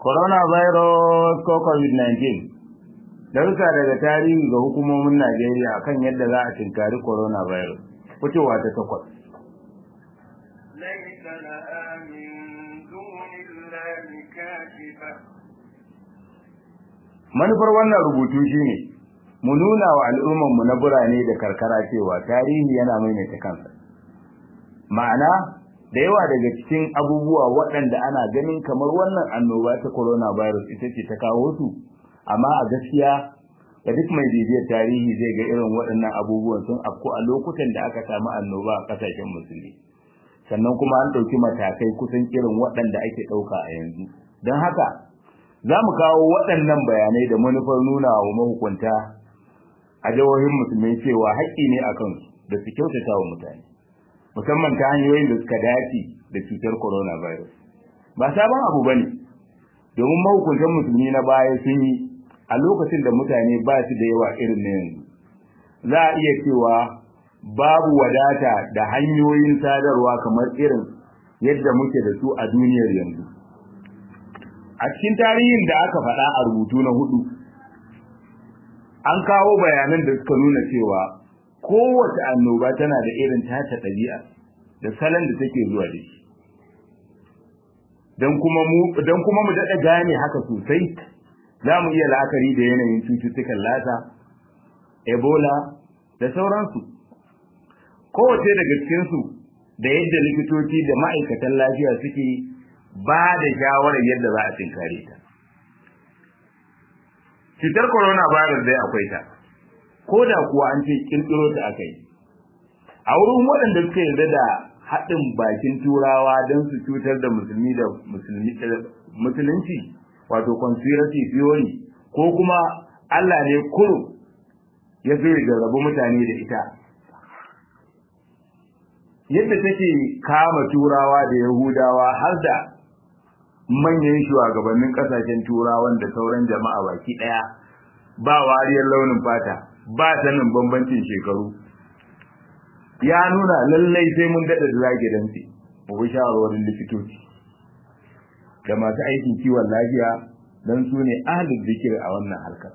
coronavirus ko covid-19 darussa daga tarihi ga hukumomin Najeriya akan yadda za a tinkari coronavirus fitowa ta takwas ليس لها من دون الله كاشفة manufar wannan rubutu shine mu nuna wa al'ummarmu na birane da karkara cewa tarihi yana maimaita kansa ma'ana da yawa daga cikin abubuwa waɗanda ana ganin kamar wannan annoba ta coronavirus ita ce ta kawo su amma a gaskiya ga duk mai bibiyar tarihi zai ga irin waɗannan abubuwan sun afku a lokutan da aka samu annoba a ƙasashen musulmi sannan kuma an ɗauki matakai kusan irin waɗanda ake ɗauka a yanzu don haka za mu kawo waɗannan bayanai da manufar nuna wa mahukunta a jihohin musulmai cewa haƙƙi ne a kansu da su kyautata wa mutane musamman ta hanyoyin da suka dace da cutar coronavirus ba sabon abu ba ne domin mahukuntan musulmi na baya sun yi a lokacin da mutane ba su da yawa irin na yanzu za a iya cewa babu wadata da hanyoyin sadarwa kamar irin yadda muke da su a duniyar yanzu a cikin tarihin da aka faɗa a rubutu na hudu an kawo bayanan da suka nuna cewa kowace annoba tana da irin tata ɗabi'a da salon da take zuwa da shi don kuma mu don kuma mu daɗa gane haka sosai za mu iya la'akari da yanayin cututtukan lata ebola da sauransu kowace daga cikinsu da yadda likitoci da ma'aikatan lafiya suke ba da shawarar yadda za a tinkare ta cutar coronavirus dai akwai ta ko da kuwa an ce kirkiro ta aka yi a wurin waɗanda suka yarda da haɗin bakin turawa don su cutar da musulmi da musulunci wato conspiracy theory ko kuma Allah ne kuro ya zo ya rabu mutane da ita yadda take kama turawa da yahudawa har da manyan shugabannin kasashen turawan da sauran jama'a baki daya ba wariyar launin fata ba sanin bambancin shekaru ya nuna lallai sai mun dada da zage dantse mu bi shawarwarin likitoci da masu aikin kiwon lafiya don su ne ahlul zikir a wannan harkar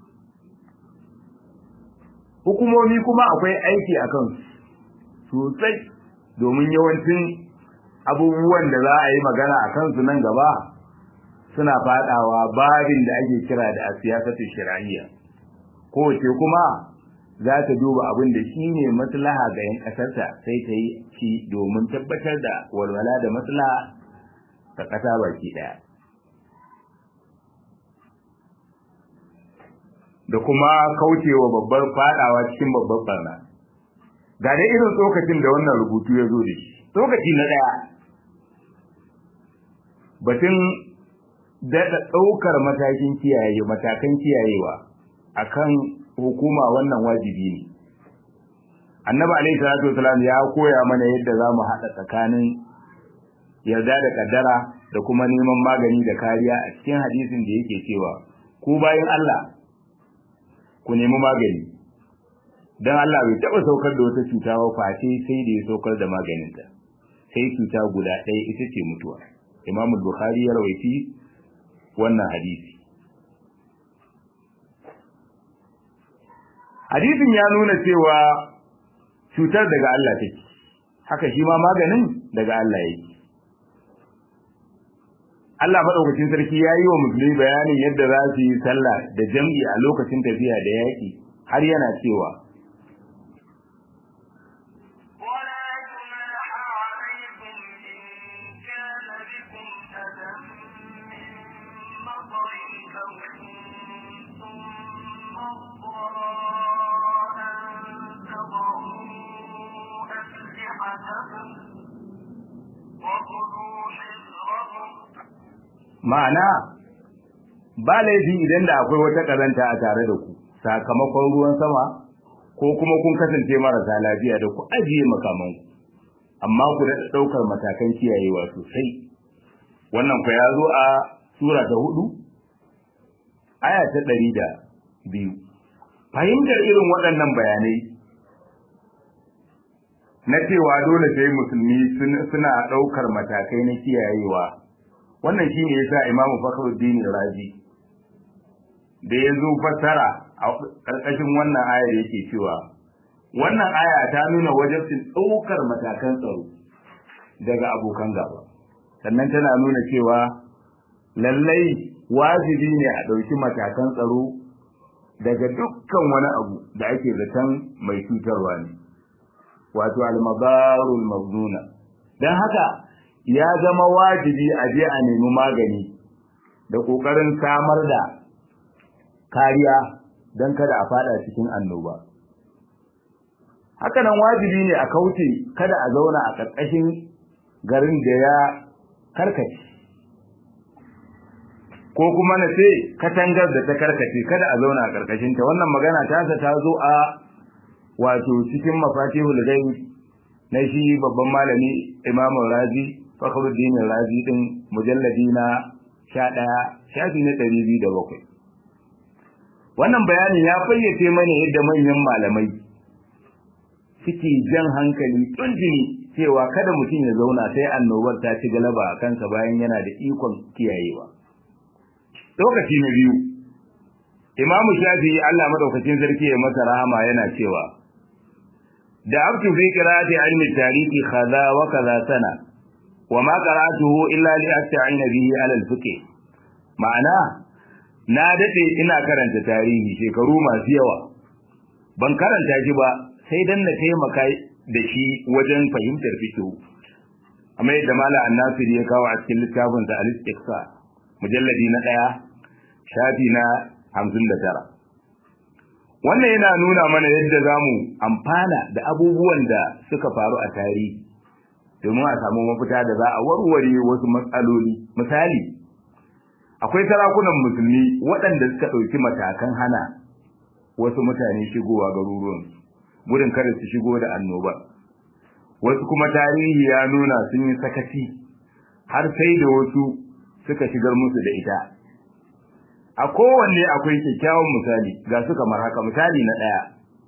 hukumomi kuma akwai aiki a kansu sosai domin yawancin abubuwan da za a yi magana a kansu nan gaba suna fadawa babin da ake kira da a siyasatu shiraniya kowace kuma za ta duba abin da shi ne maslaha ga 'yan ƙasarta sai ta yi shi domin tabbatar da walwala da maslaha ta ƙasa baki ɗaya da kuma kaucewa babbar fadawa cikin babbar barna ga dai irin tsokacin da wannan rubutu ya zo da shi tsokaci na ɗaya batun daɗa ɗaukar matakin kiyaye matakan kiyayewa akan hukuma wannan wajibi ne annabi alaihi salatu wasalam ya koya mana yadda za mu haɗa tsakanin yarda da kaddara da kuma neman magani da kariya a cikin hadisin da yake cewa ku bayan Allah ku nemi magani dan Allah bai taɓa saukar da wata cuta ba face sai da ya saukar da maganinta sai cuta guda ɗaya ita ce mutuwa Imam Bukhari ya rawaiti wannan hadisi hadisin ya nuna cewa cutar daga Allah take haka shi ma maganin daga Allah yake Allah madaukakin sarki ya yi wa musulmi bayanin yadda za su yi sallah da jam'i a lokacin tafiya da yaƙi har yana cewa ولا جناح عليكم إن كان بكم أذى من مطر أو كنتم مرضى أن تضعوا أسلحتكم وخذوا حذركم ma'ana ba laifi idan da akwai wata ƙazanta a tare da ku sakamakon ruwan sama ko kuma kun kasance marasa lafiya da ku ajiye makamanku amma ku da ɗaukar matakan kiyayewa sosai wannan ku ya zo a sura ta hudu aya ta ɗari da biyu fahimtar irin waɗannan bayanai na cewa dole sai musulmi suna ɗaukar matakai na kiyayewa wannan shine yasa imamu fakhruddin razi da ya zo fassara a ƙarƙashin wannan ayar yake cewa wannan aya ta nuna wajibcin ɗaukar matakan tsaro daga abokan gaba sannan tana nuna cewa lallai wajibi ne a ɗauki matakan tsaro daga dukkan wani abu da ake zaton mai cutarwa ne wato almabarul maznuna don haka ya zama wajibi a je a nemi magani da ƙoƙarin samar da kariya don kada a fada cikin annoba haka nan wajibi ne a kauce kada a zauna a ƙarƙashin garin da ya karkace ko kuma na ce katangar da ta karkace kada a zauna a ƙarƙashin ta wannan magana ta ta zo a wato cikin mafatihul ghaib na shi babban malami Imam Razi Fakhruddin Razi din mujalladi na 11 shafi na 207 wannan bayanin ya fayyace mana yadda manyan malamai suke jan hankali tun jini cewa kada mutum ya zauna sai annobar ta ci galaba a kansa bayan yana da ikon kiyayewa lokaci na biyu imamu shafi Allah madaukakin sarki ya masa rahama yana cewa da abtu fi qira'ati ilmi tarihi kaza wa kaza sana wa ma qara'tuhu illa li asta'ina bihi ala al-fiqh ma'ana na dade ina karanta tarihi shekaru masu yawa ban karanta shi ba sai dan na taimaka da shi wajen fahimtar fiqh amma yadda mala annasiri ya kawo a cikin littafin sa al-istiqsa mujalladi na daya shafi na 59 wannan yana nuna mana yadda zamu amfana da abubuwan da suka faru a tarihi domin a samu mafita da za a warware wasu matsaloli misali akwai sarakunan musulmi waɗanda suka ɗauki matakan hana wasu mutane shigowa garuruwan gudun kada su shigo da annoba wasu kuma tarihi ya nuna sun yi sakaci har sai da wasu suka shigar musu da ita a kowanne akwai kyakkyawan misali ga su kamar haka misali na ɗaya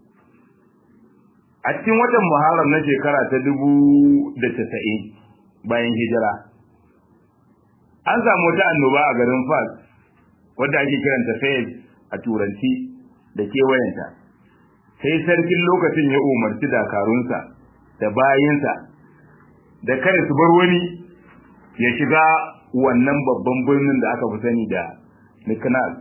a cikin watan muharram na shekara ta dubu da tasa'in bayan hijira an samu wata annoba a garin fas wadda ake kiranta fayed a turanci da kewayenta sai sarkin lokacin ya umarci dakarunsa da bayinsa da kada su bar wani ya shiga wannan babban birnin da aka fi sani da Niknas.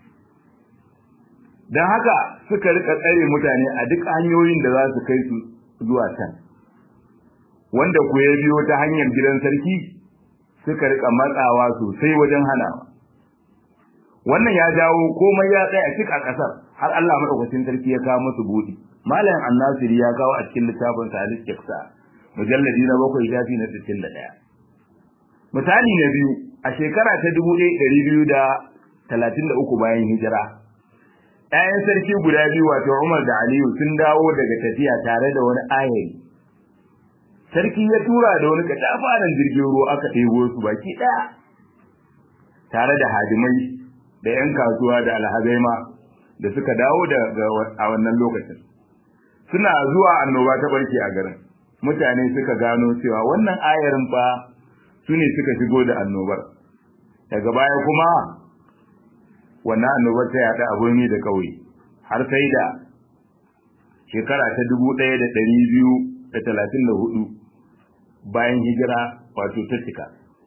Don haka suka rika tsare mutane a duk hanyoyin da za su kai su zuwa can. Wanda ku ya biyo ta hanyar gidan sarki suka rika matsawa sosai wajen hanawa. Wannan ya jawo komai ya tsaya cik a ƙasar har Allah maɗaukacin sarki ya kawo musu buɗi. Malam Annasiri ya kawo a cikin littafin sa Al-Istiqsa mujalladi na bakwai shafi na sittin da ɗaya. Misali na biyu a shekara ta dubu ɗaya ɗari biyu da talatin da uku bayan hijira. ‘Ya'yan sarki guda biyu wato Umar da Aliyu sun dawo daga tafiya tare da wani ayari. Sarki ya tura da wani katafaren jirgin ruwa aka ɗebo su baki ɗaya. Tare da hadimai da ‘yan kasuwa da alhazai ma da suka dawo a wannan lokacin. Suna zuwa annoba ta ɓarke a garin. Mutane suka gano cewa wannan ayarin fa su ne suka shigo da annobar. Daga baya kuma wannan annobar ta yaɗa a birni da ƙauye har sai da shekara ta dubu ɗaya da ɗari biyu da talatin da hudu bayan hijira wato ta cika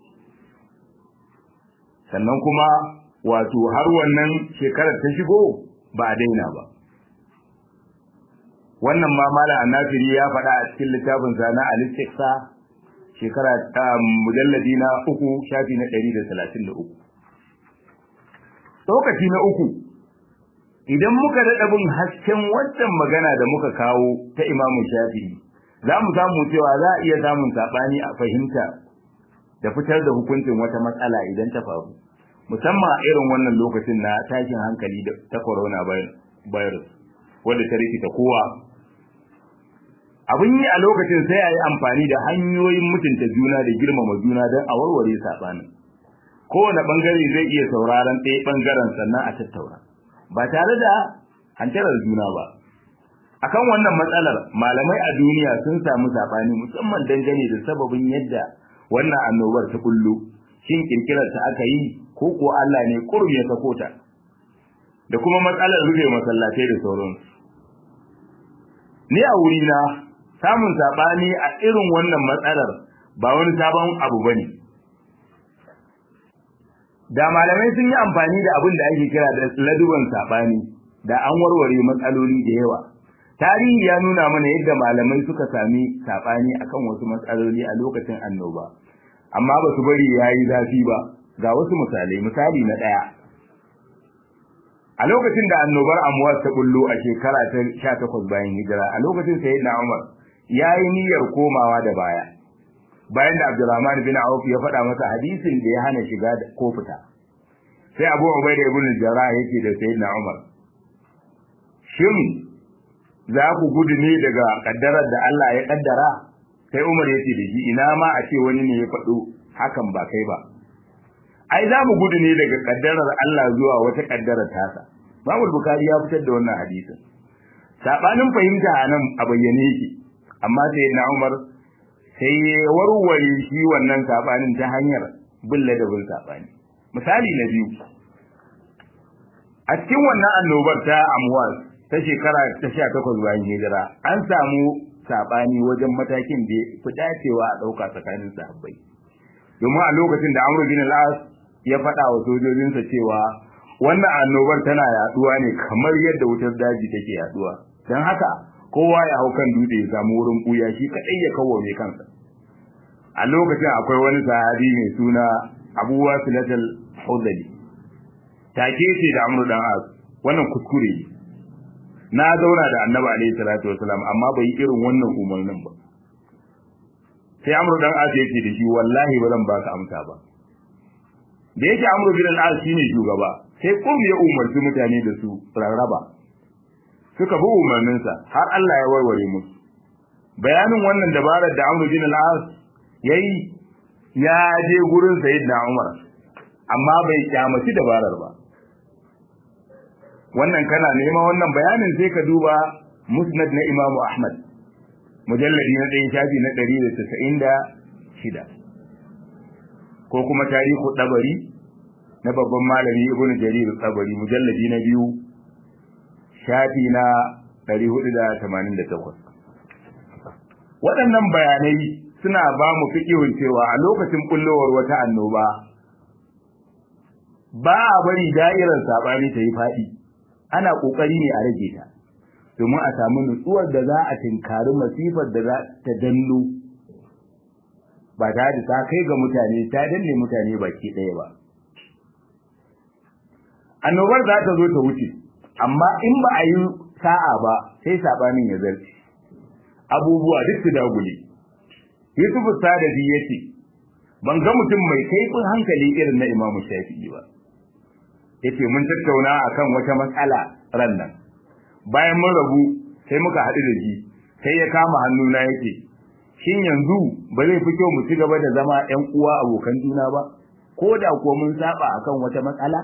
sannan kuma wato har wannan shekarar ta shigo ba a daina ba wannan ma mala annafiri ya faɗa a cikin littafin sa na al-istiqsa shekara ta mujalladi na uku shafi na ɗari da talatin da uku lokaci na uku idan muka daɗa bin hasken wancan magana da muka kawo ta imamu shafi'i za mu samu cewa za a iya samun saɓani a fahimta da fitar da hukuncin wata matsala idan ta faru musamman a irin wannan lokacin na tashin hankali ta corona virus wadda ta rikita kowa abin yi a lokacin sai a yi amfani da hanyoyin mutunta juna da girmama juna don a warware saɓanin kowane ɓangare zai iya sauraron ɗaya ɓangaren sannan a tattauna ba tare da hantarar juna ba akan wannan matsalar malamai a duniya sun samu saɓani musamman dangane da sababin yadda wannan annobar ta kullu shin kirkirar ta aka yi ko ko Allah ne kurum ya sako ta da kuma matsalar rufe masallatai da sauransu ni a wurina samun sabani a irin wannan matsalar ba wani sabon abu bane da malamai sun yi amfani da abin da ake kira da laduban sabani da an warware matsaloli da yawa tarihi ya nuna mana yadda malamai suka sami sabani akan wasu matsaloli a lokacin annoba amma ba su bari yayi zafi ba ga wasu misalai misali na daya a lokacin da annobar amwas ta bullo a shekara ta 18 bayan hijira a lokacin sayyidina Umar yayi niyyar komawa da baya bayan da Abdurrahman bin Auf ya faɗa masa hadisin da ya hana shiga ko fita sai Abu Ubaida ibn Jarrah yake da sayyidina Umar shin za ku gudu ne daga kaddarar da Allah ya kaddara sai Umar yake da shi ina ma a ce wani ne ya faɗo hakan ba kai ba ai za mu gudu ne daga kaddarar Allah zuwa wata kaddarar tasa Imam Bukhari ya fitar da wannan hadisin sabanin fahimta a nan a bayyane yake amma sai na Umar sai ya warware shi wannan sabanin ta hanyar bulla da bin sabani misali na biyu a cikin wannan annobar ta Amwas ta shekara ta 18 bayan hijira an samu sabani wajen matakin da fi dacewa a dauka tsakanin sahabbai domin a lokacin da Amr bin al-As ya faɗa wa sojojinsa cewa wannan annobar tana yaduwa ne kamar yadda wutar daji take yaduwa don haka kowa ya hau kan dutse ya samu wurin buya shi kadai ya kawo mai kansa a lokacin akwai wani sahabi mai suna Abu Wasilatul Hudali take ce da Amr dan As wannan kuskure na zauna da Annabi alaihi salatu wasalam amma bai irin wannan umarnin ba sai Amr dan As yake da shi wallahi ba zan baka amsa ba da yake amru bin al-as shine shugaba sai kum ya umarci mutane da su rarraba suka bi umarninsa har Allah ya warware musu bayanin wannan dabarar da amru bin al-as yayi ya je gurin sayyidina Umar amma bai kyamaci dabarar ba wannan kana nema wannan bayanin sai ka duba musnad na Imam Ahmad mujalladi na 1 shafi na 196 ko kuma tarihu dabari na babban malami ibn jarir dabari mujalladi na biyu shafi na 488 waɗannan bayanai suna ba mu fikihun cewa a lokacin kullowar wata annoba ba a bari da'irar sabani ta yi faɗi ana ƙoƙari ne a rage ta domin a samu nutsuwar da za a tinkari masifar da za ta danno ba ta da ta kai ga mutane ta danne mutane baki ɗaya ba annobar za ta zo ta wuce amma in ba a yi sa'a ba sai sabanin ya zarce abubuwa duk su dagule Yusuf Sadabi yace ban ga mutum mai kaifin hankali irin na Imam Shafi'i ba yace mun tattauna akan wata matsala ran nan bayan mun rabu sai muka haɗu da shi sai ya kama hannuna yake shin yanzu ba zai fi kyau mu ci gaba da zama ƴan uwa abokan juna ba ko da kuwa mun saba akan wata matsala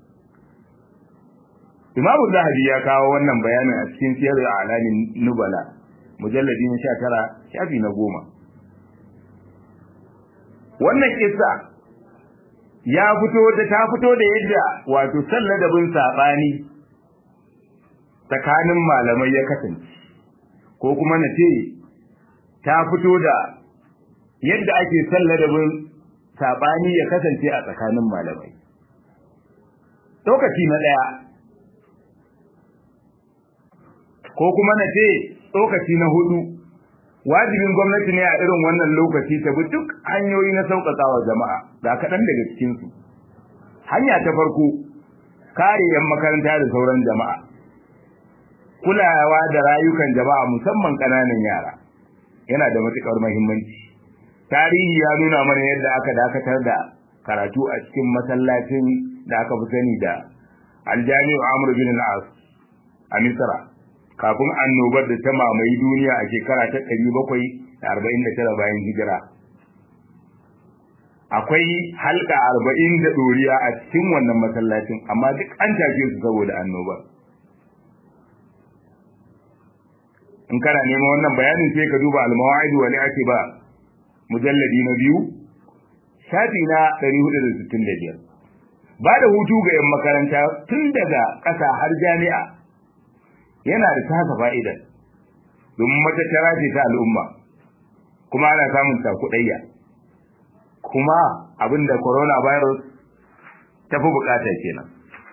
Imam Zahabi ya kawo wannan bayanin a cikin Siyar Alamin Nubala mujalladi na 19 shafi na goma. wannan kissa ya fito da ta fito da yadda wato salladabin sabani tsakanin malamai ya kasance ko kuma na ce ta fito da yadda ake salladabin sabani ya kasance a tsakanin malamai lokaci na daya ko kuma na ce lokaci na hudu wajibin gwamnati ne a irin wannan lokaci ta bi duk hanyoyi na sauƙaƙa wa jama'a ga kaɗan daga cikinsu hanya ta farko kare 'yan makaranta da sauran jama'a kulawa da rayukan jama'a musamman ƙananan yara yana da matuƙar muhimmanci tarihi ya nuna mana yadda aka dakatar da karatu a cikin masallacin da aka fi sani da aljami'u amr bin al-as a misra kafin annobar da ta mamaye duniya a shekara ta 749 bayan hijira akwai halka 40 da doriya a cikin wannan masallacin amma duk an take su saboda annobar in kana neman wannan bayanin sai ka duba al-mawa'id wa ba mujalladi na biyu shafi na 465 ba da hutu ga 'yan makaranta tun daga ƙasa har jami'a yana da tasa fa'idar domin matattara ce ta al'umma kuma ana samun takudayya kuma abinda coronavirus ta fi bukata kenan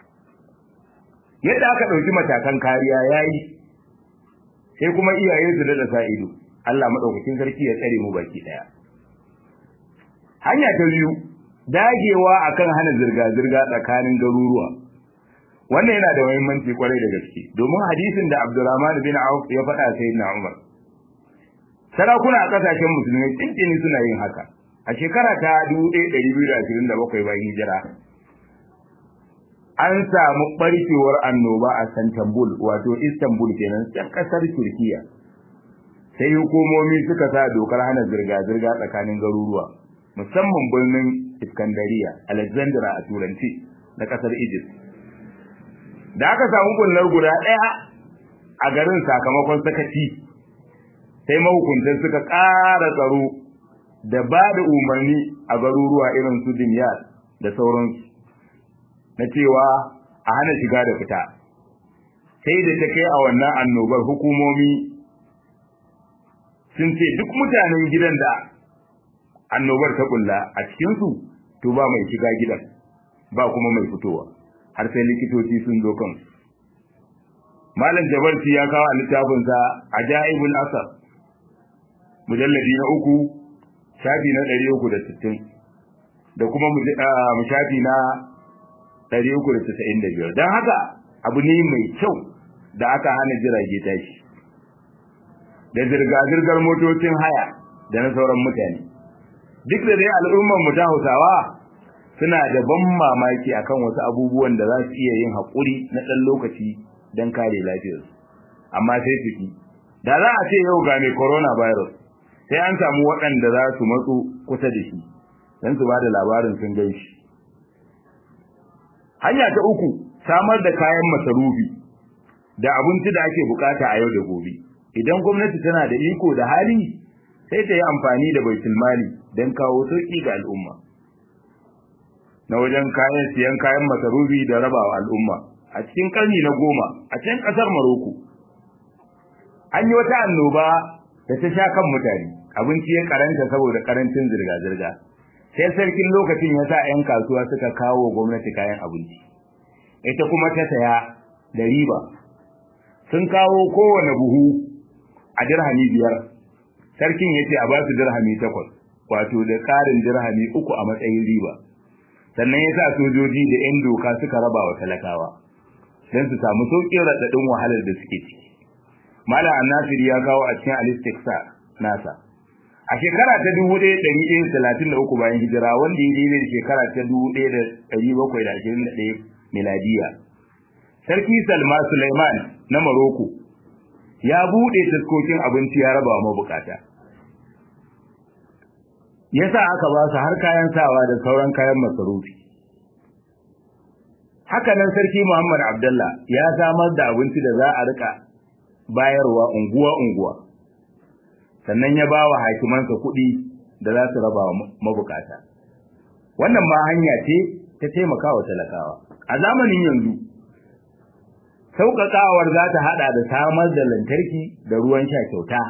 yadda aka ɗauki matakan kariya ya yi sai kuma iyaye su da sa ido Allah maɗaukakin sarki ya tsare mu baki ɗaya hanya ta biyu dagewa akan hana zirga-zirga tsakanin garuruwa wannan yana da muhimmanci kwarai da gaske domin hadisin da Abdurrahman bin Auf ya faɗa sai na Umar sarakuna a kasashen musulmai tsinkini suna yin haka a shekara ta 1227 bayan hijira an samu barkewar annoba a Istanbul wato Istanbul kenan can kasar Turkiya sai hukumomi suka sa dokar hana zirga-zirga tsakanin garuruwa musamman birnin Iskandariya Alexandria a turanci na kasar Egypt da aka samu kullar guda ɗaya a garin sakamakon sakaci sai mahukuntan suka ƙara tsaro da ba da umarni a garuruwa irin su Dimyat da sauransu na cewa a hana shiga da fita sai da ta kai a wannan annobar hukumomi sun ce duk mutanen gidan da annobar ta kulla a cikinsu to ba mai shiga gidan ba kuma mai fitowa har sai likitoci sun zo kan malam jabarci ya kawo a littafinsa ajaibul asar mujalladi na uku shafi na ɗari uku da sittin da kuma mu shafi na ɗari uku da tasa'in da biyar don haka abu ne mai kyau da aka hana jirage tashi da zirga-zirgar motocin haya da na sauran mutane duk da dai al'ummar mu ta hausawa suna da ban mamaki akan wasu abubuwan da za su iya yin haƙuri na ɗan lokaci don kare lafiyarsu amma sai su ki da za a ce yau ga mai coronavirus sai an samu waɗanda za su matso kusa da shi don su ba da labarin sun gan shi hanya ta uku samar da kayan masarufi da abinci da ake bukata a yau da gobe idan gwamnati tana da iko da hali sai ta yi amfani da baitul mali don kawo sauki ga al'umma na wajen kayan siyan kayan masarufi da rabawa al'umma a cikin karni na goma a cikin kasar Maroko an yi wata annoba da ta sha kan mutane abinci ya karanta saboda karancin zirga-zirga sai sarkin lokacin ya sa 'yan kasuwa suka kawo gwamnati kayan abinci ita kuma ta saya da riba sun kawo kowane buhu a dirhami biyar sarkin ya ce a ba su dirhami takwas wato da ƙarin dirhami uku a matsayin riba sannan ya sa sojoji da 'yan doka suka raba wa talakawa don su samu sauƙin raɗaɗin wahalar da suke ciki malam annasiri ya kawo a cikin alistiksa nasa a shekara ta dubu ɗaya ɗari ɗaya talatin da uku bayan hijira wanda ya daidai da shekara ta dubu ɗaya da ɗari bakwai da ashirin da ɗaya miladiya sarki salma suleiman na maroko ya buɗe taskokin abinci ya raba wa mabukata ya sa aka ba su har kayan sawa da sauran kayan masarufi haka nan sarki muhammad abdullah ya samar da abinci da za a rika bayarwa unguwa-unguwa sannan ya ba wa hakimansa kuɗi da za su raba wa mabukata wannan ma hanya ce ta taimaka wa talakawa a zamanin yanzu sauƙaƙawar za ta haɗa da samar da lantarki da ruwan sha kyauta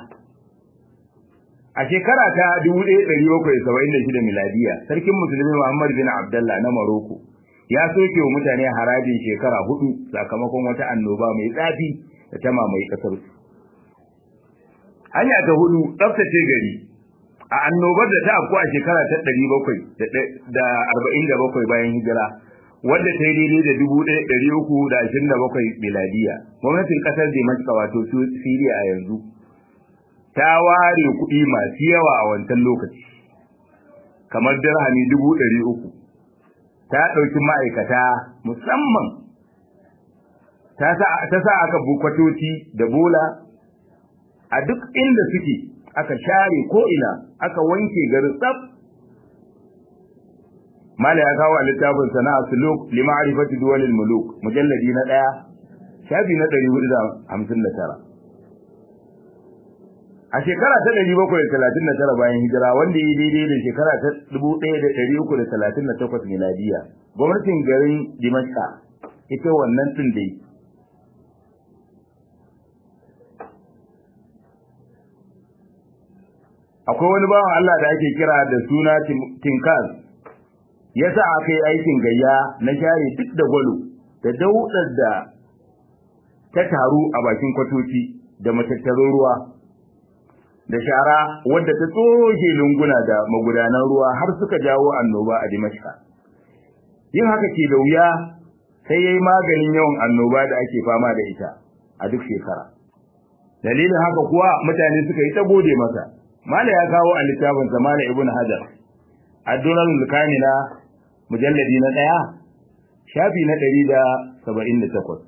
a shekara ta 1776 miladiya sarkin musulmi muhammad bin abdullah na maroko ya soke wa mutane harajin shekara hudu sakamakon wata annoba mai tsafi da ta mamaye kasar su hanya ta hudu tsaftace gari a annobar da ta afku a shekara ta 747 bayan hijira wadda ta yi daidai da 1327 miladiya gwamnatin kasar Dimashq wato Syria a yanzu ta ware kuɗi masu yawa a wancan lokaci kamar dirhami 300 ta ɗauki ma'aikata musamman ta sa aka bukwatoci da bola a duk inda suke aka share ko'ina aka wanke garin tsab mala ya kawo a littafin sana'a suluk lima'arifati duwalil muluk mujalladi na ɗaya shafi na ɗari hudu da hamsin da tara a shekara ta 739 bayan hijira wanda ya daidai da shekara ta 1338 miladiya gwamnatin garin Dimashqa ita wannan din dai akwai wani bawan Allah da ake kira da suna Tinkaz yasa aka yi aikin gayya na share duk da gwalo da daudar da ta taru a bakin kwatoci da matattarin ruwa da shara wadda ta tsoke lunguna da magudanan ruwa har suka jawo annoba a Dimashqa. Yin haka ke da wuya sai yayi maganin yawan annoba da ake fama da ita a duk shekara. Dalilin haka kuwa mutane suka yi ta gode masa. Mala ya kawo a littafin Zamana Ibn Hajar. Addurar Kamila mujalladi na ɗaya shafi na ɗari da saba'in da takwas.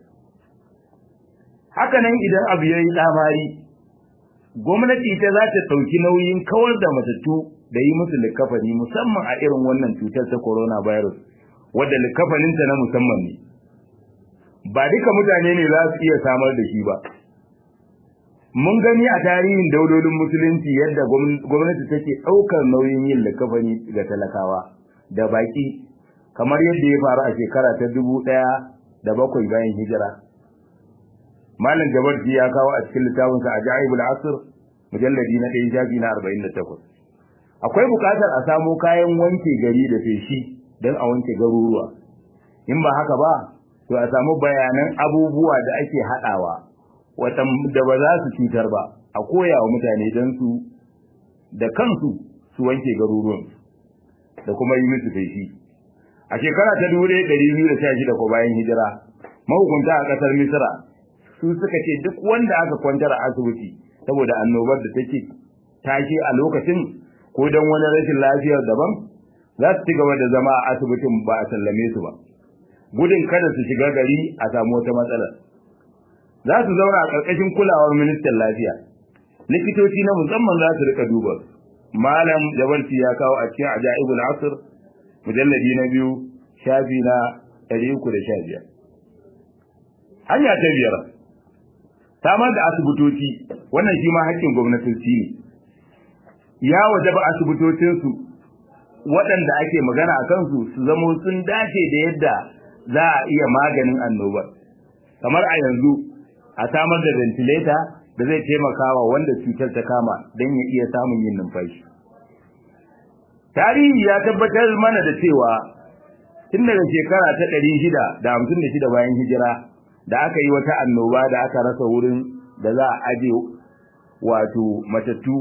Haka nan idan abu ya yi tsamari gwamnati ita za ta ɗauki nauyin kawar da matattu da yi musu likafani musamman a irin wannan cutar ta coronavirus wadda likafaninta na musamman ne ba duka mutane ne za su iya samar da shi ba mun gani a tarihin daudolin musulunci yadda gwamnati take ɗaukar nauyin yin likafani ga talakawa da baki kamar yadda ya faru a shekara ta dubu ɗaya da bakwai bayan hijira Malam Jabarji ya kawo a cikin littafinsa a Ja'ibul Asr mujalladi na 1 shafi na 48. Akwai buƙatar a samo kayan wanke gari da feshi don a wanke garuruwa. In ba haka ba, to a samu bayanan abubuwa da ake haɗawa wata da ba za su cutar ba, a koya wa mutane don su da kansu su wanke garuruwan da kuma yi musu feshi. A shekara ta 1216 ko bayan hijira, mahukunta a ƙasar Misra su suka ce duk wanda aka kwantar a asibiti saboda annobar da take tashi a lokacin ko don wani rashin lafiyar daban za su ci gaba da zama a asibitin ba a sallame su ba gudun kada su shiga gari a samu wata matsala za su zauna a ƙarƙashin kulawar ministan lafiya likitoci na musamman za su rika duba malam jabarci ya kawo a cikin ajaibul asr mujalladi na biyu shafi na 315 hanya ta biyar samar da asibitoci wannan shi ma haƙƙin gwamnatoci ne ya wajaba asibitocinsu waɗanda ake magana a kansu su zamo sun dace da yadda za a iya maganin annobar kamar a yanzu a samar da ventilator da zai taimaka wa wanda cutar ta kama don ya iya samun yin numfashi tarihi ya tabbatar mana da cewa tun daga shekara ta ɗari shida da hamsin da shida bayan hijira da aka yi wata annoba da aka rasa wurin da za a aje wato matattu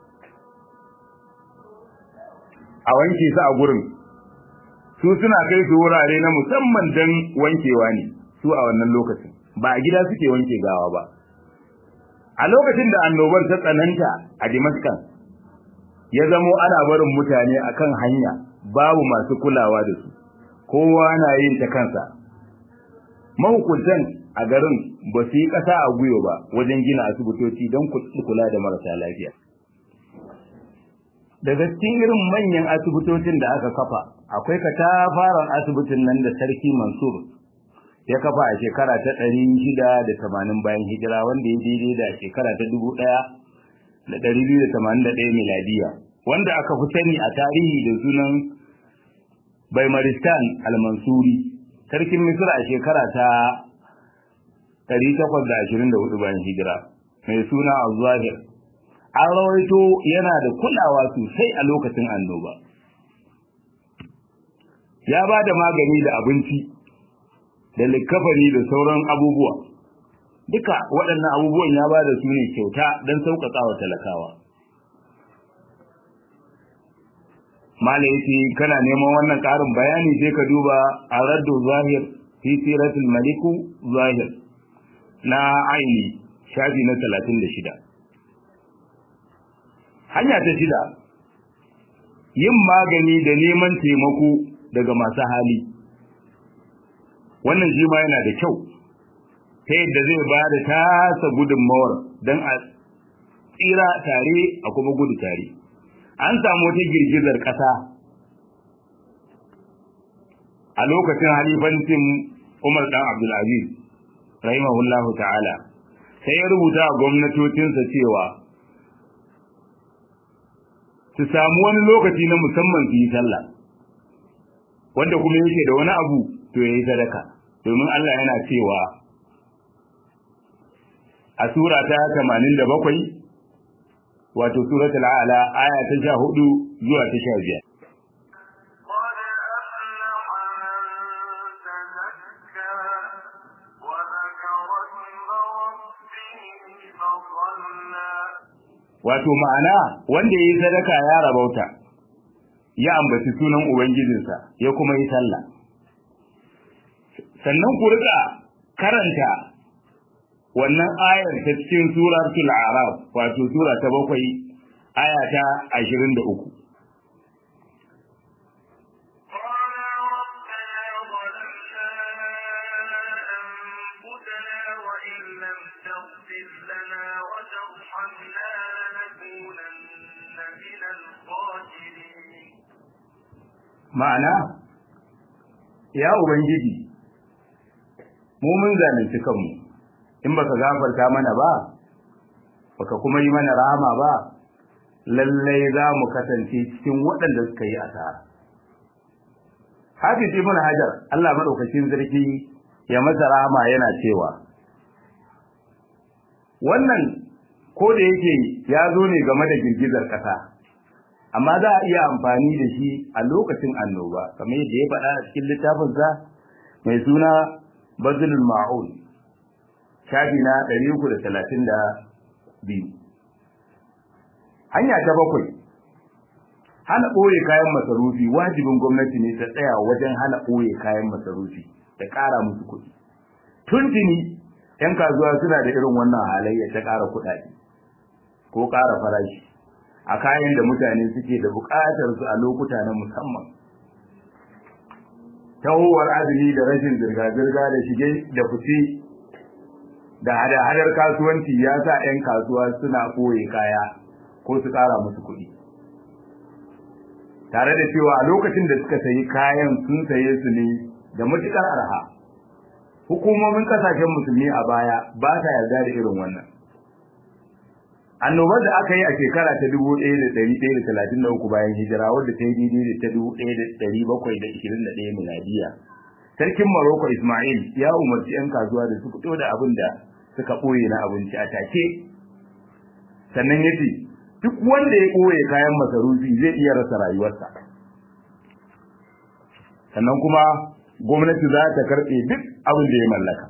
a wanke su a gurin su suna kai su wurare na musamman don wankewa ne su a wannan lokacin ba a gida suke wanke gawa ba a lokacin da annobar ta tsananta a Damascus ya zamo ana barin mutane akan hanya babu masu kulawa da su kowa na yin ta kansa mahukuntan a garin ba su yi ƙasa a guyo ba wajen gina asibitoci don kula da marasa lafiya daga cikin irin manyan asibitocin da aka kafa akwai katafaren asibitin nan da sarki mansur ya kafa a shekara ta ɗari shida da tamanin bayan hijira wanda ya daidai da shekara ta dubu ɗaya da ɗari biyu da tamanin da ɗaya miladiya wanda aka fi sani a tarihi da sunan baimaristan al-mansuri sarkin misra a shekara ta ɗari takwas da ashirin da hudu bayan hijira mai suna al-zahir an rawaito yana da kulawa sosai a lokacin annoba ya ba da magani da abinci da likafani da sauran abubuwa duka waɗannan abubuwan ya ba da su ne kyauta don sauƙaƙa wa talakawa mala yace kana neman wannan ƙarin bayani sai ka duba a raddu zahir fi siratul maliku zahir na aini shafi na 36 hanya ta shida yin magani da neman taimako daga masu hali wannan shi ma yana da kyau ta yadda zai ba da tasa gudunmawar don a tsira tare a kuma gudu tare an samu wata girgizar ƙasa a lokacin halifancin umar ɗan abdulaziz rahimahullahu ta'ala sai ya rubuta a gwamnatocinsa cewa su samu wani lokaci na musamman su yi sallah wanda kuma yake da wani abu to yayi sadaka domin Allah yana cewa a sura ta 87 wato suratul a'la aya ta 14 zuwa ta 15 قد أفلح من تزكى وذكر اسم ربه فصلى wato ma'ana wanda yayi sadaka ya rabauta ya ambaci sunan ubangijinsa ya kuma yi sallah sannan ku rika karanta wannan ayar ta cikin suratul a'raf wato sura ta bakwai aya ta 23 قال ربنا ظلمنا أنفسنا وإن لم تغفر لنا وترحمنا لنكونن من الخاسرين ma'ana ya ubangiji mu mun zalunci kanmu in baka gafarta mana ba baka kuma yi mana rahama ba lallai za mu kasance cikin waɗanda suka yi asara Hafiz ibn Hajar Allah madaukakin sarki ya masa rahama yana cewa wannan ko da yake ya zo ne game da girgizar ƙasa amma za a iya amfani da shi a lokacin annoba kamar yadda ya faɗa a cikin littafinsa mai suna bazilul ma'un shafi na 332 hanya ta bakwai hana ɓoye kayan masarufi wajibin gwamnati ne ta tsaya wajen hana ɓoye kayan masarufi da ƙara musu kuɗi tuntuni 'yan kasuwa suna da irin wannan halayya ta ƙara kuɗaɗe ko ƙara farashi a kayan da mutane suke da buƙatar su a lokuta na musamman tahowar azumi da rashin zirga-zirga da shige da fice da hada-hadar kasuwanci ya sa 'yan kasuwa suna ɓoye kaya ko su ƙara musu kuɗi tare da cewa a lokacin da suka sayi kayan sun saye su ne da matuƙar arha hukumomin ƙasashen musulmi a baya ba ta yarda da irin wannan annobar da aka yi a shekara ta 1133 bayan hijira wadda ta yi daidai da ta 1721 miladiya sarkin Morocco Ismail ya umarci 'yan kasuwa da su fito da abin da suka ɓoye na abinci a take sannan ya ce duk wanda ya ɓoye kayan masarufi zai iya rasa rayuwarsa sannan kuma gwamnati za ta karɓe duk abin da ya mallaka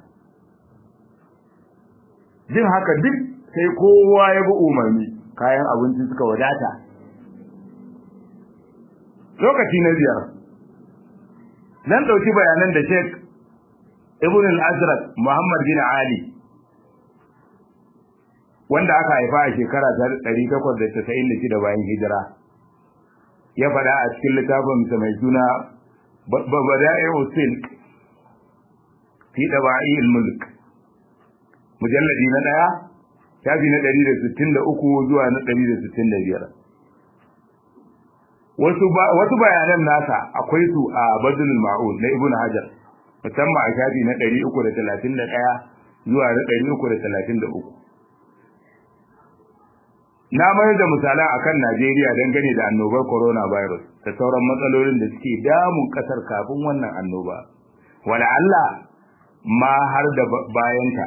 jin haka duk sai kowa ya bi umarni kayan abinci suka wadata lokaci na biyar nan ɗauki bayanan da Sheikh Ibn al-Azraq Muhammad bin Ali wanda aka haifa a shekara ta 896 bayan hijira ya faɗa a cikin littafin sa mai suna Bada'i'u Silk fi Daba'i al-Mulk mujalladi na ɗaya shafi na 163 zuwa na 165 wasu wasu bayanan nasa akwai su a Badrul Ma'un na Ibn Hajar musamman a shafi na 331 zuwa na 333 na mayar da misalan akan Najeriya dangane da annobar coronavirus da sauran matsalolin da suke damun kasar kafin wannan annoba wala Allah ma har da bayanta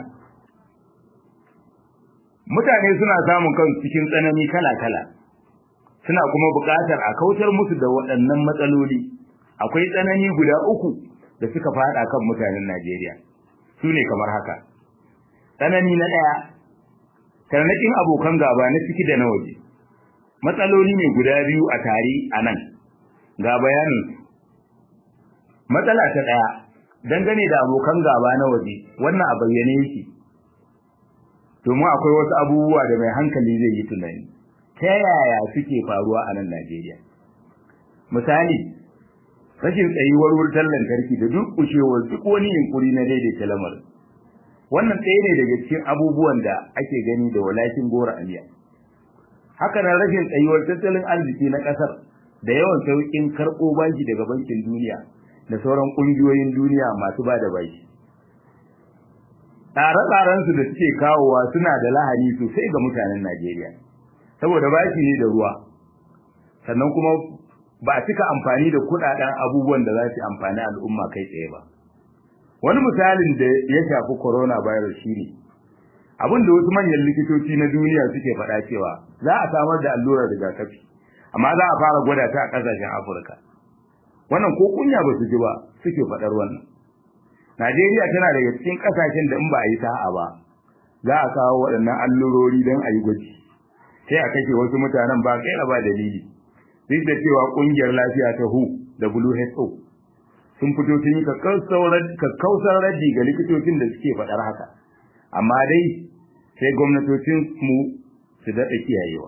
mutane suna samun kansu cikin tsanani kala-kala suna kuma buƙatar a kautar musu da waɗannan matsaloli akwai tsanani guda uku da suka faɗa kan mutanen Najeriya su ne kamar haka tsanani na ɗaya tarnaƙin abokan gaba na ciki da na waje matsaloli ne guda biyu a tare a nan ga bayanin matsala ta ɗaya dangane da abokan gaba na waje wannan a bayyane yake domin akwai wasu abubuwa da mai hankali zai yi tunani ta yaya suke faruwa a nan Najeriya misali rashin tsayuwar wutar lantarki da duk kushewar duk wani yunkuri na daidaita lamarin wannan ɗaya ne daga cikin abubuwan da ake gani da walakin gora aliya haka nan rashin tsayuwar tattalin arziki na ƙasar da yawan sauƙin karɓo banki daga bankin duniya da sauran ƙungiyoyin duniya masu ba da baki tsare-tsarensu da suke kawowa suna da lahani sosai ga mutanen Najeriya saboda bashi ne da ruwa sannan kuma ba a cika amfani da kudaden abubuwan da za su amfani al'umma kai tsaye ba wani misalin da ya shafi coronavirus shine abin da wasu manyan likitoci na duniya suke faɗa cewa za a samar da allurar rigakafi amma za a fara gwada ta a ƙasashen afirka wannan ko kunya ba su ji ba suke faɗar wannan najeriya tana daga cikin ƙasashen da in ba a yi sa'a ba za a kawo waɗannan allurori don a yi gwaji sai a kashe wasu mutanen ba kaira ba dalili duk da cewa ƙungiyar lafiya ta hu da WHO sun fito sun yi kakkausar raji ga likitocin da suke faɗar haka amma dai sai gwamnatocin mu su daɗa kiyayewa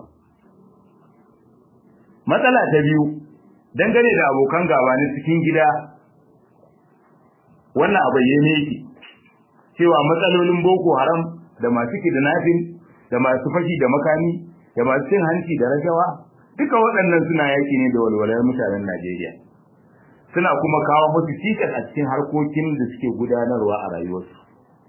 matsala ta biyu dangane da abokan gaba na cikin gida wannan a bayyane yake cewa matsalolin boko haram da masu kidnapping da masu fashi da makami da masu cin hanci da rashawa duka waɗannan suna yaki ne da walwalar mutanen Najeriya suna kuma kawo musu cikas a cikin harkokin da suke gudanarwa a rayuwarsu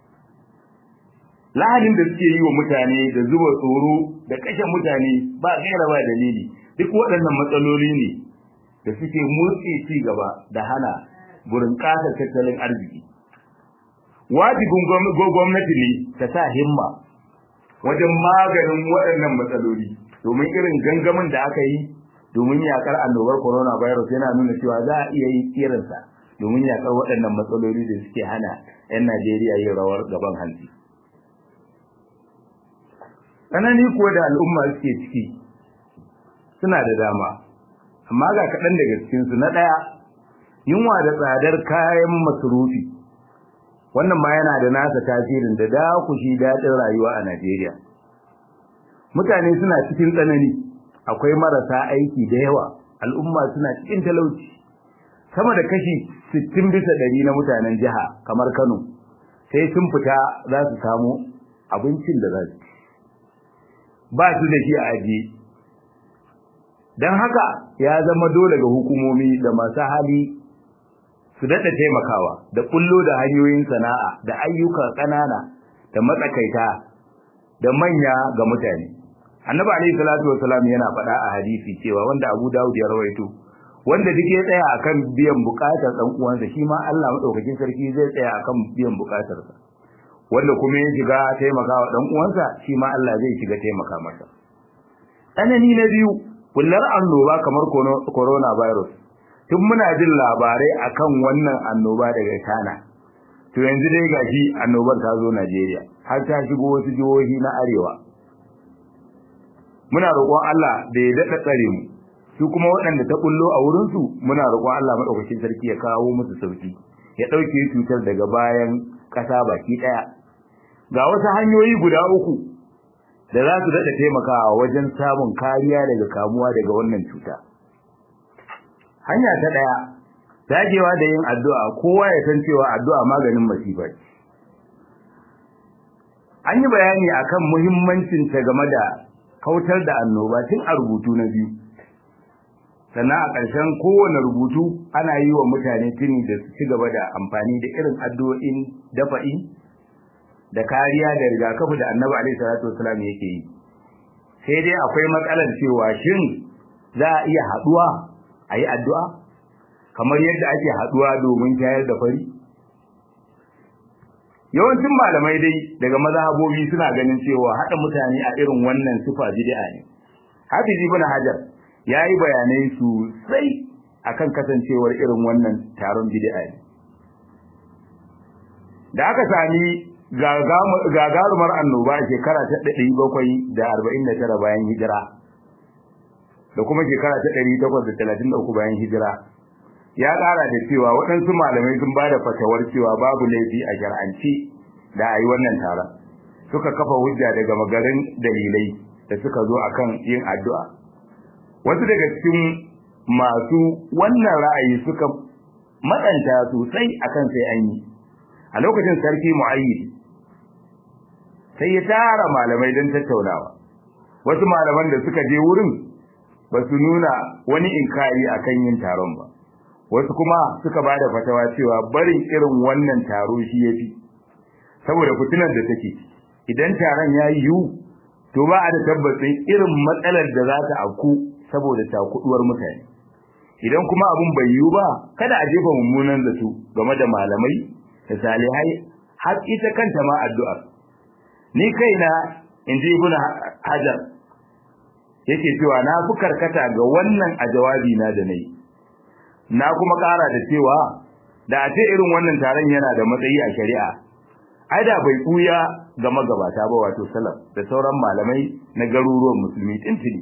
lahadin da suke yi wa mutane da zuba tsoro da kashe mutane ba gaira ba dalili duk waɗannan matsaloli ne da suke motsi ci gaba da hana burin ƙasar tattalin arziki wajibin gwamnati ne ta sa himma wajen maganin waɗannan matsaloli domin irin gangamin da aka yi domin yakar annobar coronavirus yana nuna cewa za a iya yi irinsa domin yakar waɗannan matsaloli da suke hana 'yan Najeriya yin rawar gaban hanci. Tsanani kuwa da al'umma suke ciki suna da dama, amma ga kaɗan daga cikinsu na ɗaya yunwa da tsadar kayan masarufi wannan ma yana da nasa tasirin da dakushi daɗin rayuwa a Najeriya. Mutane suna cikin tsanani, akwai marasa aiki da yawa, al'umma suna cikin talauci. Sama da kashi 60 bisa ɗari na mutanen jiha kamar Kano, sai sun fita za su samu abincin da za su ci. Ba su da shi a ajiye. Don haka ya zama dole ga hukumomi da masu hali su daɗa taimakawa da kullo da hanyoyin sana'a da ayyuka ƙanana da matsakaita da manya ga mutane annabi alaihi salatu wasalam yana faɗa a hadisi cewa wanda abu dawud ya rawaito wanda duk ya tsaya akan biyan buƙatar ɗan uwansa shi ma Allah madaukakin sarki zai tsaya akan biyan buƙatarsa wanda kuma ya shiga taimakawa ɗan uwansa shi ma Allah zai shiga taimaka masa tsanani na biyu kullar annoba kamar coronavirus tun muna jin labarai akan wannan annoba daga China to yanzu dai gashi annobar ta zo Najeriya har ta shigo wasu jihohi na arewa muna roƙon Allah da ya daɗa tsare mu su kuma waɗanda ta kullo a wurin su muna roƙon Allah madaukakin sarki ya kawo musu sauki ya ɗauke cutar daga bayan ƙasa baki ɗaya ga wasu hanyoyi guda uku da za su daɗa taimakawa wajen samun kariya daga kamuwa daga wannan cuta hanya ta daya dagewa da yin addu'a kowa ya san cewa addu'a maganin masifa ce an yi bayani akan muhimmancin ta game da kautar da annoba tun a rubutu na biyu sannan a ƙarshen kowane rubutu ana yi wa mutane tuni da su ci gaba da amfani da irin addu'o'in dafa'i da kariya da rigakafi da annabi alaihi salatu wasallam yake yi sai dai akwai matsalar cewa shin za a iya haɗuwa a yi addu'a kamar yadda ake haɗuwa domin shayar da fari? Yawancin malamai dai daga mazhabobi suna ganin cewa haɗa mutane a irin wannan sufa bid'a ne. Hafiz ibn Hajar ya yi bayanai sosai akan kasancewar irin wannan taron bid'a ne. Da aka sami gagarumar annoba shekara ta ɗari bakwai da arba'in da tara bayan hijira da kuma shekara ta ɗari takwas da talatin da uku bayan hijira ya ƙara da cewa waɗansu malamai sun ba da fatawar cewa babu laifi a shar'anci da a yi wannan taron suka kafa hujja daga magarin dalilai da suka zo akan yin addu'a wasu daga cikin masu wannan ra'ayi suka matsanta sosai akan sai an yi a lokacin sarki mu'ayyid sai ya tara malamai don tattaunawa wasu malaman da suka je wurin ba su nuna wani inkari akan yin taron ba wasu kuma suka ba da fatawa cewa barin irin wannan taro shi ya fi saboda fitinar da take idan taron ya yi yiwu to ba a da tabbacin irin matsalar da za ta afku saboda takuduwar mutane idan kuma abun bai yiwu ba kada a jefa mummunan zato game da malamai da salihai har ita kanta ma addu'a ni kaina in ji ibn hajar yake cewa na fi karkata ga wannan a jawabi na da nayi na kuma ƙara da cewa da a ce irin wannan taron yana da matsayi a shari'a ai da bai kuya ga magabata ba wato salaf da sauran malamai na garuruwan musulmi tintini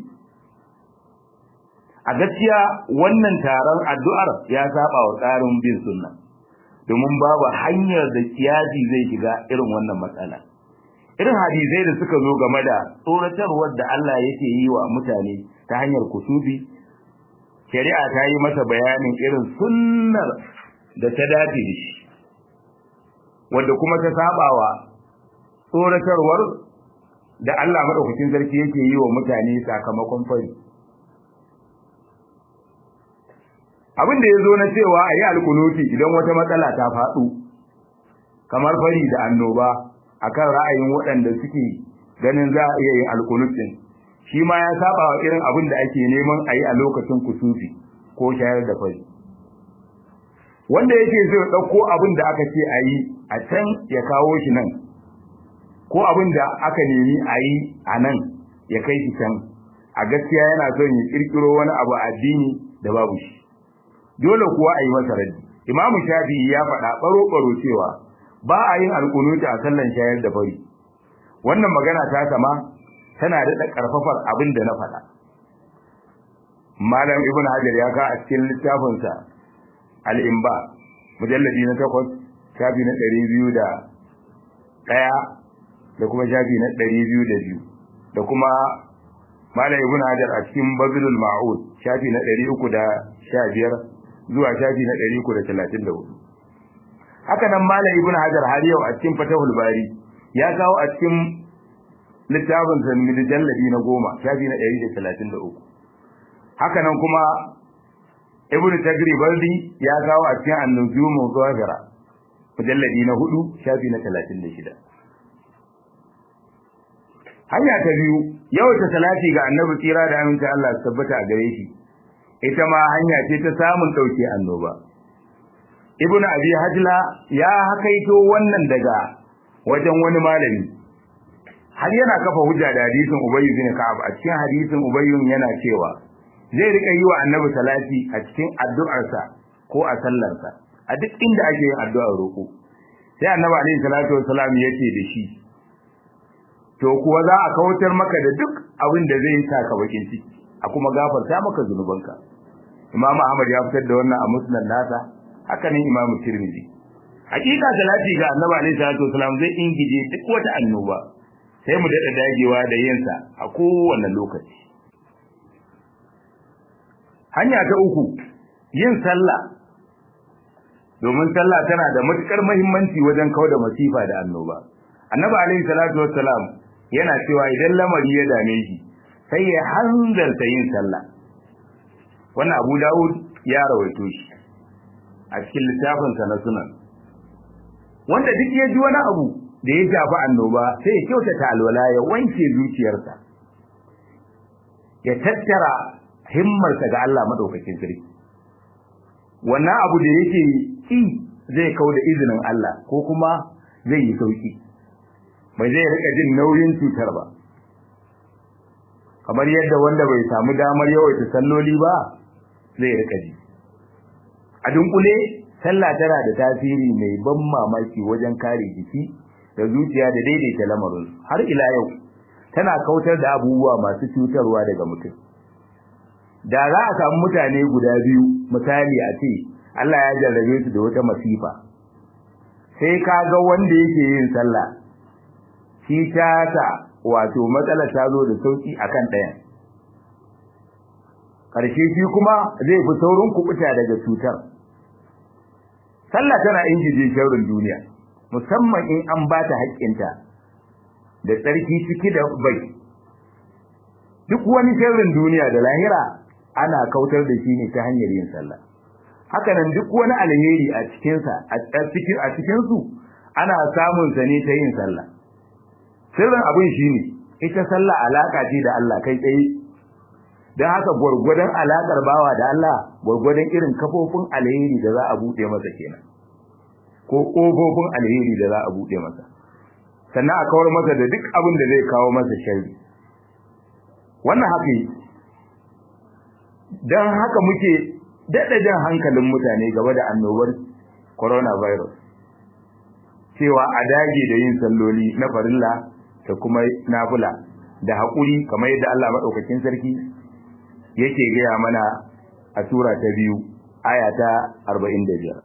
a gaskiya wannan taron addu'ar ya saba wa tsarin bin sunna domin babu hanyar da kiyasi zai shiga irin wannan matsala irin hadisai da suka zo game da tsoratarwar da Allah yake yi wa mutane ta hanyar kusubi shari'a ta yi masa bayanin irin sunnar da ta dace da shi wanda kuma ta sabawa tsoratarwar da Allah madaukakin sarki yake yi wa mutane sakamakon fari abin da ya zo na cewa a yi alkunuti idan wata matsala ta faɗo kamar fari da annoba akan ra'ayin waɗanda suke ganin za a iya yin alkunutin shi ma ya saba wa irin abin da ake neman a yi a lokacin kusufi ko shayar da fari wanda yake so ya ɗauko abin da aka ce a yi a can ya kawo shi nan ko abin da aka nemi a yi a nan ya kai shi can a gaskiya yana son ya ƙirƙiro wani abu addini da babu shi dole kuwa a yi masa raddi imamu shafi'i ya faɗa ɓaro-ɓaro cewa ba a yin alƙunuta a sallan shayar da fari wannan magana ta sama tana daɗa ƙarfafar abin da na faɗa malam ibn hajar ya ka a cikin littafinsa al'imba mujalladi na takwas shafi na ɗari biyu da ɗaya da kuma shafi na ɗari biyu da biyu da kuma malam ibn hajar a cikin bazilul ma'ud shafi na ɗari uku da sha biyar zuwa shafi na ɗari uku da talatin da hudu haka nan malam ibn hajar har yau a cikin fatahul bari ya kawo a cikin littafin sa mujalladi na goma shafi na ɗari da talatin da uku haka nan kuma ibn tagri baldi ya kawo a cikin annujumu zawahira mujalladi na hudu shafi na talatin da shida hanya ta biyu yawaita salati ga annabi tsira da aminta Allah su tabbata a gare shi ita ma hanya ce ta samun ɗauke annoba ibn abi hajla ya hakaito wannan daga wajen wani malami har yana kafa hujja da hadisin ubayy bin ka'ab a cikin hadisin ubayy yana cewa zai rika yi wa annabi salati a cikin addu'arsa ko a sallarsa a duk inda ake yin addu'ar roƙo sai annabi alaihi salatu wassalam yace da shi to kuwa za a kautar maka da duk abin da zai sa ka bakin ciki a kuma gafarta maka zunubanka Imam Ahmad ya fitar da wannan a musnad nasa haka ne Imam Tirmidhi hakika salati ga Annabi alaihi salatu wasalam zai ingije duk wata annoba sai mu dada dagewa da yin sa a kowane lokaci hanya ta uku yin sallah domin sallah tana da matukar muhimmanci wajen kauda masifa da annoba Annabi alaihi salatu wasalam yana cewa idan lamari ya dame shi sai ya hanzarta yin sallah wannan Abu Dawud ya rawaito shi a cikin littafinsa na sunan wanda duk ya ji wani abu da ya shafi annoba sai ya kyautata alwala ya wanke zuciyarsa ya tattara himmarsa ga Allah madaukakin sarki wannan abu da yake ki zai kau da izinin Allah ko kuma zai yi sauki bai zai rika jin nauyin cutar ba kamar yadda wanda bai samu damar yawaita salloli ba zai rika ji a dunkule sallah tana da tasiri mai ban mamaki wajen kare jiki da zuciya da daidaita lamarin har ila yau tana kautar da abubuwa masu cutarwa daga mutum da za a samu mutane guda biyu misali a ce Allah ya jarrabe su da wata masifa sai ka ga wanda yake yin sallah shi ta ta wato matsalar ta zo da sauki akan ɗayan ƙarshe shi kuma zai fi saurin kubuta daga cutar sallah tana ingije shaurin duniya musamman in an ba ta haƙƙinta da tsarki ciki da bai duk wani shaurin duniya da lahira ana kautar da shi ne ta hanyar yin sallah hakanan duk wani alheri a cikinsa a cikin a cikin su ana samun sa ne ta yin sallah sirrin abin shine ita sallah alaka ce da Allah kai tsaye don haka gwargwadon alaƙar bawa da Allah gwargwadon irin kafofin alheri da za a buɗe masa kenan ko ƙofofin alheri da za a buɗe masa sannan a kawar masa da duk abin da zai kawo masa sharri wannan haka yi don haka muke daɗa jan hankalin mutane game da annobar coronavirus cewa a dage da yin salloli na farilla da kuma nafila da haƙuri kamar yadda Allah maɗaukakin sarki yake gaya mana a sura ta biyu aya ta arba'in da biyar.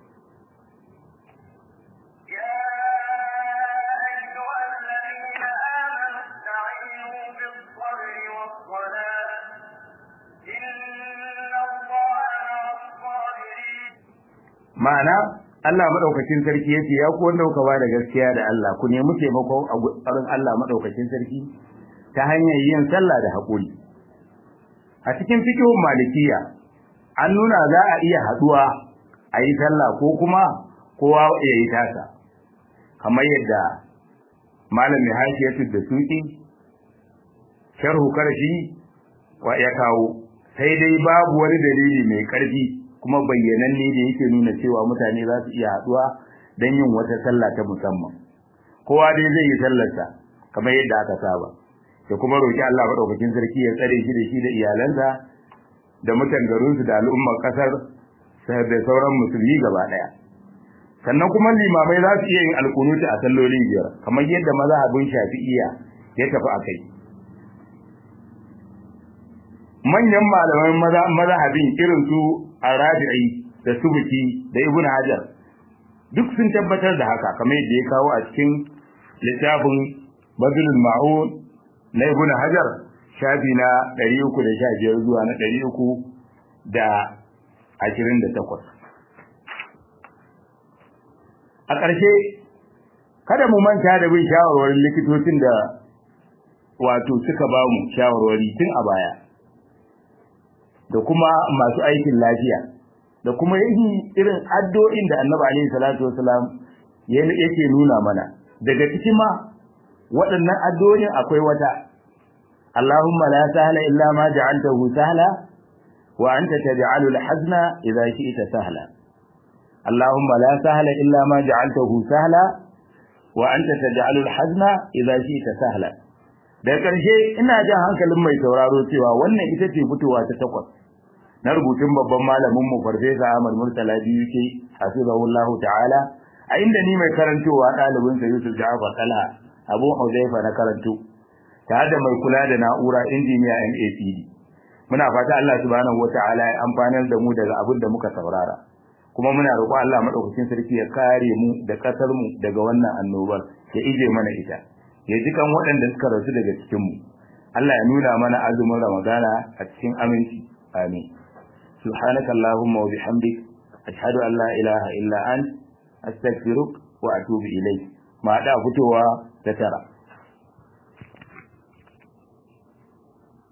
ma'ana Allah madaukakin sarki yace ya ku wanda kuka ba da gaskiya da Allah ku nemi taimako a gurin Allah madaukakin sarki ta hanyar yin sallah da haƙuri a cikin fikihun malikiya an nuna za a iya haduwa a yi sallah ko kuma kowa ya yi tasa kamar yadda malami hashiyatu da suki sharhu karshi wa ya kawo sai dai babu wani dalili mai karfi kuma bayyananne da yake nuna cewa mutane za su iya haduwa don yin wata sallah ta musamman kowa dai zai yi sallarsa kamar yadda aka saba da kuma roki Allah madaukakin sarki ya tsare shi da shi da iyalansa da mutan garinsu da al'ummar kasar da sauran musulmi gaba daya sannan kuma limamai za su iya yin alkunuti a salloli biyar kamar yadda mazhabin shafi'iyya ya tafi a kai manyan malaman mazhabin irin su arabi'i da subuki da ibnu hajar duk sun tabbatar da haka kamar yadda ya kawo a cikin littafin badlul ma'un na ibn hajar shafi na 315 zuwa na 328 a ƙarshe kada mu manta da bin shawarwarin likitocin da wato suka ba mu shawarwari tun a baya da kuma masu aikin lafiya da kuma yin irin addu'o'in da annabi alaihi salatu wasalam yake nuna mana daga cikin ma waɗannan addu'o'in akwai wata Allahumma la sahla illa ma ja'altahu sahla wa anta taj'alu al-hazna idha shi'ta sahla Allahumma la sahla illa ma ja'altahu sahla wa anta taj'alu al-hazna idha shi'ta sahla da ƙarshe ina jan hankalin mai sauraro cewa wannan ita ce fitowa ta takwas na rubutun babban malamin mu farfesa Ahmad Murtala biyu ke hasibahullahu ta'ala a inda ni mai karantowa ɗalibin sa Yusuf Ja'far Talha Abu Huzaifa na karanto tare da mai kula da na'ura injiniya MAPD muna fata Allah subhanahu wata'ala ya amfanar da mu daga abin da muka saurara kuma muna roƙon Allah madaukakin sarki ya kare mu da kasar mu daga wannan annobar ya ije mana ita ya ji kan waɗanda suka rasu daga cikin mu Allah ya nuna mana azumin Ramadana a cikin aminci amin سبحانك اللهم وبحمدك أشهد أن لا إله إلا أنت أستغفرك وأتوب إليك ما دا فتوى تترى